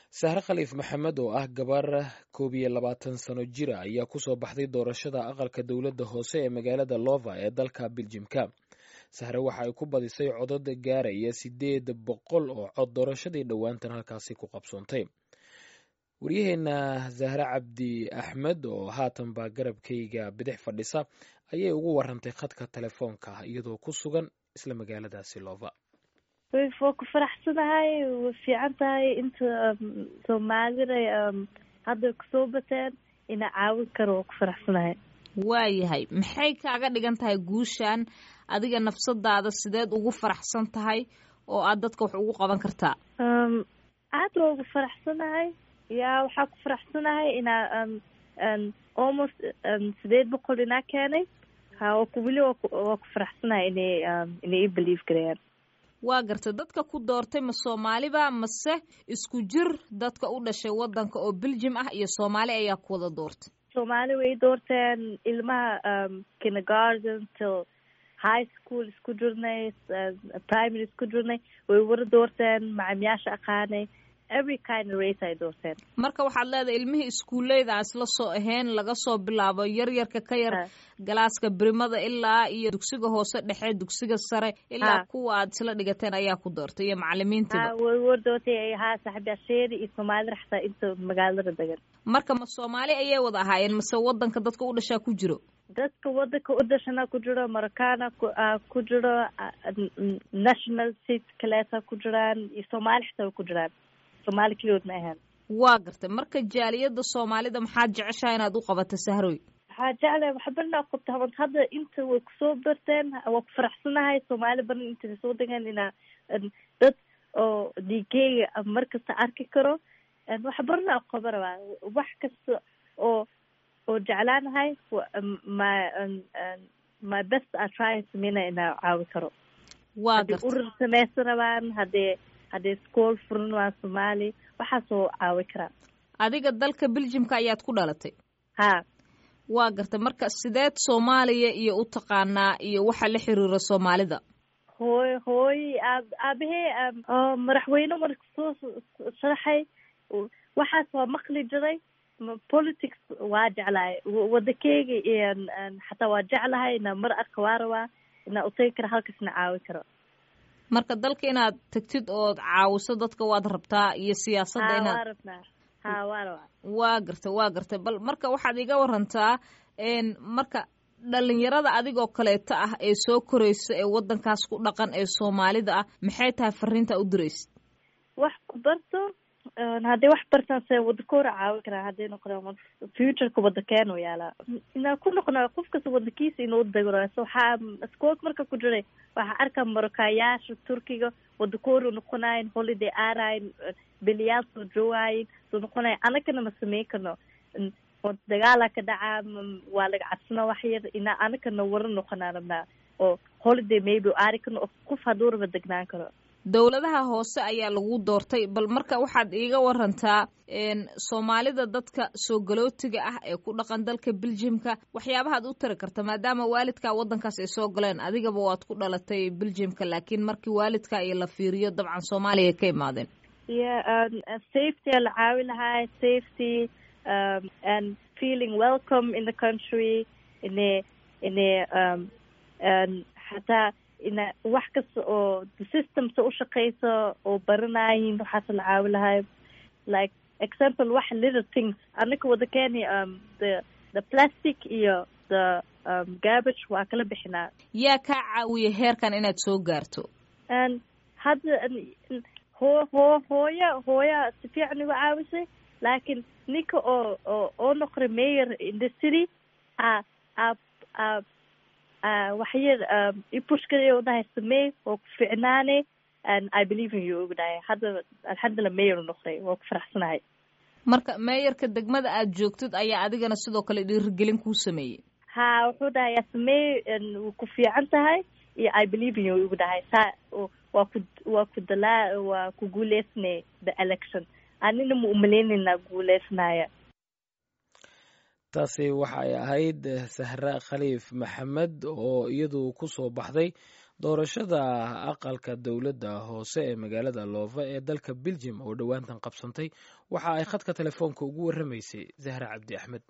sahre khaliif maxamed oo ah gabar koob iyo labaatan sano jira ayaa kusoo baxday doorashada aqalka dowladda hoose ee magaalada lova ee dalka biljimka sahre waxa ay ku badisay codad gaaraya sideed boqol oo cod doorashadii dhowaantan halkaasi ku qabsoontay waryaheena zahre cabdi axmed oo haatan baa garabkayga bidix fadhisa ayay ugu warantay khadka telefoonka iyadoo ku sugan isla magaaladaasi lova waa ku faraxsanahay way fiican tahay inta soomaalida hadda kusoo bateen ina caawin karo waa ku faraxsanahay waayahay maxay kaaga dhigan tahay guushan adiga nafsadaada sideed ugu faraxsan tahay oo aad dadka wax ugu qaban kartaa aad waa ugu faraxsanahay yaa waxaa ku faraxsanahay inaa almost sideed boqol inaa keenay ha weli waa ku faraxsanahay inay inay i believe garayaan waa garta dadka ku doortay ma soomaaliba mase isku jir dadka u dhashay wadanka oo beljim ah iyo soomaali ayaa ku wada doortay soomaali way doorteen ilmaha kindergarden till high school isku jirnay primary isku jirnay way wada doorteen macamyaasha aqaanay every kind of race ay doorteen marka waxaad leedahay ilmihii iskuulleyda aan isla soo ahayn laga soo bilaabo yaryarka ka yar galaaska birimada ilaa iyo dugsiga hoose dhexe dugsiga sare ilaa kuwa aad isla dhigateen ayaa ku doortay iyo macalimiintiiba way war doortay haa saaxiibyaasheeda iyo soomaalida xataa inta magaalada degan marka ma soomaali ayay wada ahaayeen mase wadanka dadka u dhashaa ku jiro dadka wadanka u dhashana ku jiro marocana ku jiro national state kaleeta ku jiraan iyo soomaali xataa way ku jiraan soomaali keligood ma ahaan waa gartay marka jaaliyada soomaalida maxaad jeceshaha inaad u qabato sahroy waxaa jeclahay wax barna qabta haban hadda inta way kusoo barteen waa ku faraxsanahay soomaali badan inta soo degan inaa dad oo dhiigeyga markasta arki karo wax barna qaba rabaa wax kasta oo oo jeclaanahay my my best a try sameyna inaa caawi karo waa haddii urur sameysan rabaan haddii haddii iskool furan waa soomaali waxaasoo caawi karaa adiga dalka beljimka ayaad ku dhalatay ha waa gartay marka sideed soomaaliya iyo u taqaanaa iyo waxa la xiriira soomaalida hooy hooy aab aabahee madaxweyne marka soo sharaxay waxaas waa maqli jiray politics waa jeclahay wadakeyga xataa waa jeclahay ina mar arka waa rabaa inaa utagi kara halkaasna caawi karo marka dalka inaad tagtid ood caawiso dadka waad rabtaa iyo siyaasadda inaad waa rabnaa ha waa rabaa waa gartay waa gartay bal marka waxaad iga warantaa marka dhalinyarada adigoo kaleeto ah ee soo koraysa ee wadankaas ku dhaqan ee soomaalida ah maxay tahay fariinta u diraysid wax ku barto hadday wax bartaan se wadankooda caawi karaa hadday noqdaan futureka wadankeenu yaalaa inaa ku noqona qof kasta wadankiisa inuu dego waxaa iskoolka marka ku jiray waxaa arkaa marokaayaasha turkiga wadankooda noqonayin holiday aarayin beliyaal soo joogayin soo noqonayin anagana ma sameyn karno dagaala ka dhacaa waa laga cadsana wax yar inaa anagana wara noqonaa rabnaa oo holiday maybe aari karno oo qof hadduu raba degnaan karo dowladaha hoose ayaa lagu doortay bal marka waxaad iiga warantaa soomaalida dadka soo galootiga ah ee ku dhaqan dalka beljimka waxyaabahaad u tari karta maadaama waalidkaa wadankaas ay soo galeen adigaba waad ku dhalatay beljimka laakiin markii waalidka iyo la fiiriyo dabcan soomaaliya ka imaadeen ya safety a la caawi lahaa safety and feeling welcome in the country ine ine xataa ina wax kasta oo systemsa ushaqeyso oo baranayin waxaas la caawi lahay like example wax little things anaka wadakeeni um the the plastic iyo the um garbage waa kala bixinaa yaa kaa caawiya heerkan inaad soo gaarto and hadda hoo hoo hooya hooya si fiican igu caawisay laakiin ninka oo oo oo noqday mayor in the city a a a waxyar ipushkada u dhahay samey oo ku ficnaane and i believe in you ugu dhahay hadda alxamdulillah mayor noqday waa ku faraxsanahay marka meeyarka degmada aad joogtid ayaa adigana sidoo kale dhiirigelin kuu sameeyey ha wuxuu dhahay yaa sameey wuu ku fiican tahay iyo i believe in you ugu dhahay saa waa ku waa ku dalaa waa ku guuleysanay the election anina ma umaleynayna guuleysanaya taasi waxay ahayd sahra khaliif maxamed oo iyadu ku soo baxday doorashada aqalka dowladda hoose ee magaalada loova ee dalka beljum oo dhowaantan qabsantay waxa ay khadka telefoonka ugu warramaysay zahra cabdi axmed